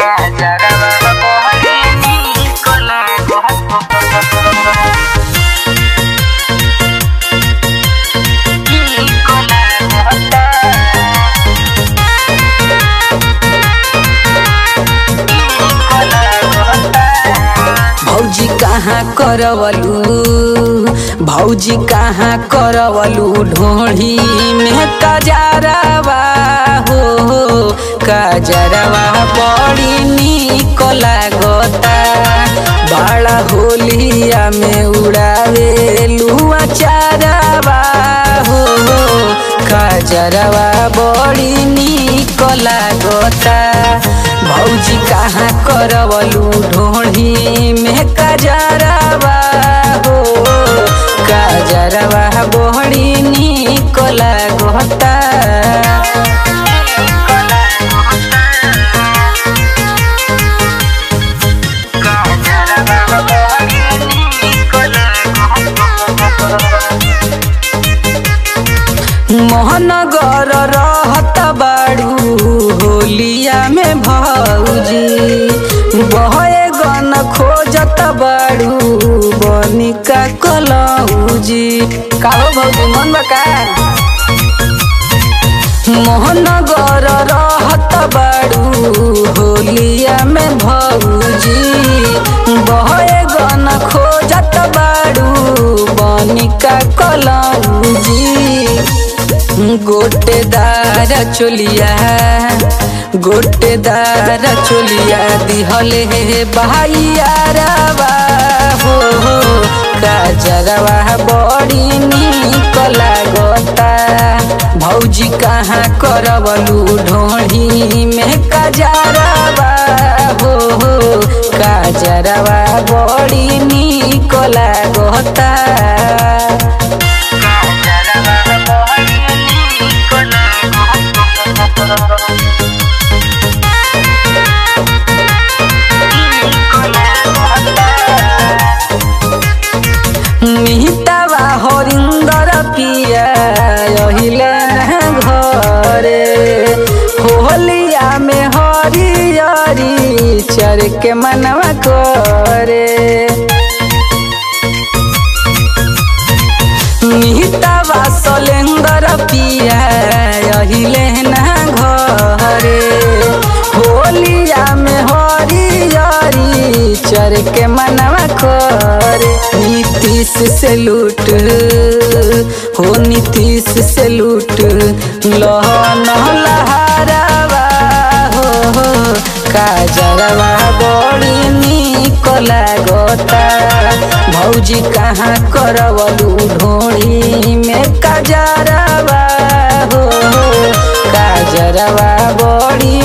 काजरवा बड़ी निक लागता निक लागता भौजी कहाँ करवलू भौजी कहाँ करवलू ढोढ़ी में कजरवा हो कजरवा बड़ी निक लागता बड़ा होलिया में उड़ावे लुआ चारवा हो कजरवा बड़ी निक लागता भौजी कहाँ करवलू ढोढ़ी में कजरवा हो कजरवा बड़ी निक लागता काजरवा बड़ी निक लागता मोहनगर रहत बाड़ू होलिया में भौजी बहे गन खोजत बाड़ू बनिका कलौजी काहो भौजी मन बका मोहनगर रहत बाड़ू होलिया में भौजी बहे गन खोजत बाड़ू बनिका कलौजी गोटेदार चोलिया गोटेदार चोलिया दिहले हे बहाइयारवा हो हो काजरवा बड़ी निक लागता भौजी कहाँ करवलू ढोढ़ी में काजरवा हो हो काजरवा बड़ी निक लागता काजरवा बड़ी निक लागता मिहितावा हरिंदर पिया अहिले ना घरे होलिया में हरियरी चर के मनवा करे मिहितावा सलेंदर पिया अहिले ना घरे होलिया में हरियरी चर के मनवा करे नीतीश से लूट हो नीतीश से लूट लहन लहरवा हो हो काजरवा बड़ी निक लागता भौजी कहाँ करवलू ढोढ़ी में काजरवा हो हो काजरवा बड़ी